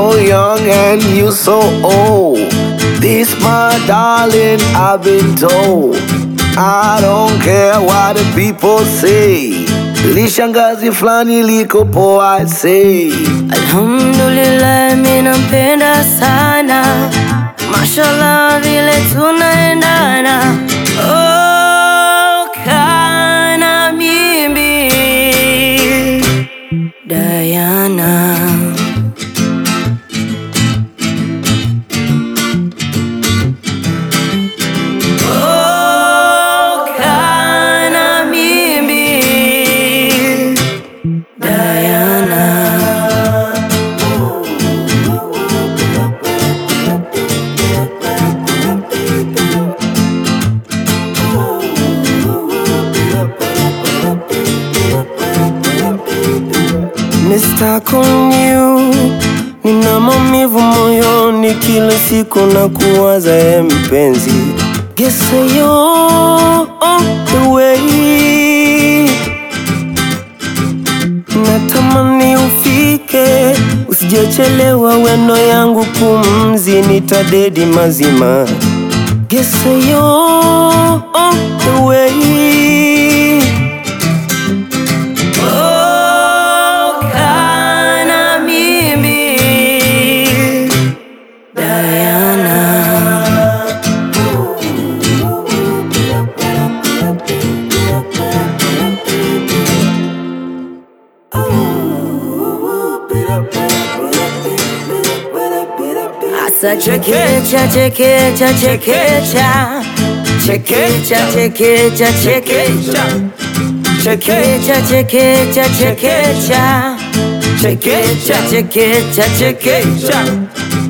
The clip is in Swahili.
so young and you so old. This my darling, I've been told. I don't care what the people say. Lishangazi flani liko poa, I say. Alhamdulillah, mimi nampenda sana, mashallah vile tunaendana. Oh, kana mimi Diana. Oh, kana mimi Diana. Mr. Konyu, nina maumivu moyoni kila siku na kuwaza ye mpenzi. Guess you're on the way. Natamani ufike, usijechelewa, weno yangu pumzi, nitadedi mazima. Guess you're on the way. Oh, kana mimi Diana. Asa chekecha chekecha chekecha chekecha chekecha chekecha chekecha chekecha chekecha chekecha chekecha chekecha